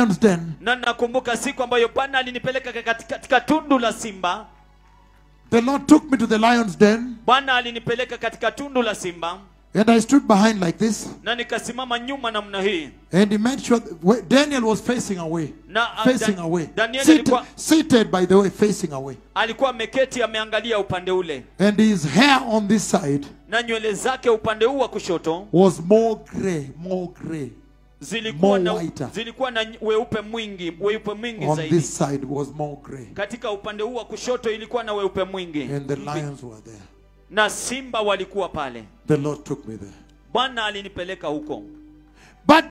lion's den. na nakumbuka siku ambayo bwana alinipeleka katika, katika tundu la simba The Lord took me to the lion's den, bwana alinipeleka katika tundu la simba and I stood behind like this. na nikasimama nyuma namna hii And he made sure that where- Daniel was facing away. na uh, Facing Dan- away. Danieli Seated, alikuwa, seated, by the way, facing away. alikuwa ameketi ameangalia upande ule And his hair on this side na nywele zake upande huu wa kushoto was more gray, more gray. zilikuwa More na, whiter. zilikuwa na weupe mwingi weupe mwingi On zaidi this side was more gray. katika upande huu wa kushoto ilikuwa na weupe mwingi And the lions were there. na simba walikuwa pale The Lord took me there. bwana alinipeleka huko